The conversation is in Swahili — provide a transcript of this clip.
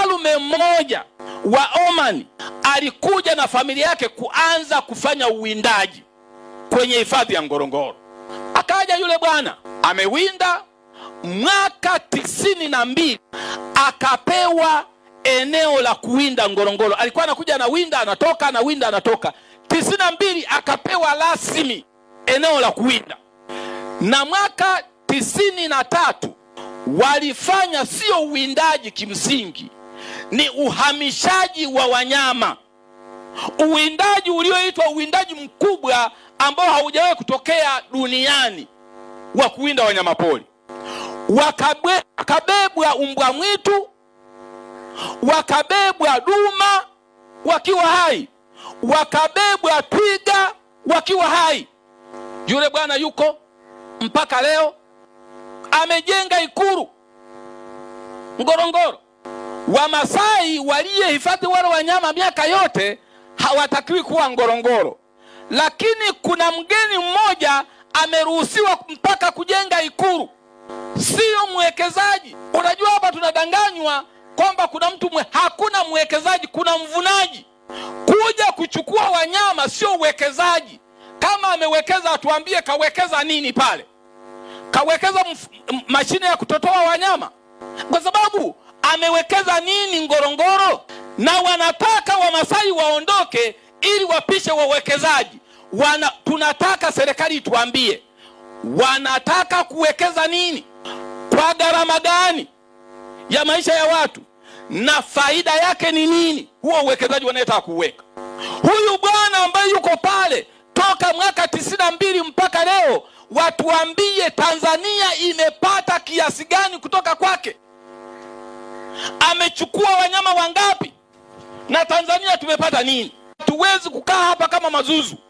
mfalume mmoja wa Oman alikuja na familia yake kuanza kufanya uwindaji kwenye hifadhi ya Ngorongoro. Akaja yule bwana amewinda mwaka tisini na mbili akapewa eneo la kuwinda Ngorongoro. Alikuwa anakuja anawinda, anatoka, anawinda, anatoka. tisini na mbili akapewa rasmi eneo la kuwinda, na mwaka tisini na tatu walifanya sio uwindaji kimsingi, ni uhamishaji wa wanyama, uwindaji ulioitwa uwindaji mkubwa ambao haujawahi kutokea duniani wa kuwinda wanyamapori. Wakabe- Wakabebwa umbwa mwitu, wakabebwa duma wakiwa hai, wakabebwa twiga wakiwa hai. Yule bwana yuko mpaka leo, amejenga ikulu Ngorongoro. Wamasai waliyehifadhi wale wanyama miaka yote hawatakiwi kuwa Ngorongoro, lakini kuna mgeni mmoja ameruhusiwa mpaka kujenga ikulu, sio mwekezaji. Unajua, hapa tunadanganywa kwamba kuna mtu mwe, hakuna mwekezaji, kuna mvunaji. Kuja kuchukua wanyama sio uwekezaji. Kama amewekeza atuambie kawekeza nini pale? Kawekeza mf- m- mashine ya kutotoa wanyama, kwa sababu amewekeza nini Ngorongoro? Na wanataka Wamasai waondoke ili wapishe wawekezaji. Wana, tunataka serikali ituambie wanataka kuwekeza nini, kwa gharama gani ya maisha ya watu, na faida yake ni nini, huo uwekezaji wanayetaka kuweka. Huyu bwana ambaye yuko pale toka mwaka tisini na mbili mpaka leo, watuambie Tanzania imepata kiasi gani kutoka kwake? Amechukua wanyama wangapi? Na Tanzania tumepata nini? Hatuwezi kukaa hapa kama mazuzu.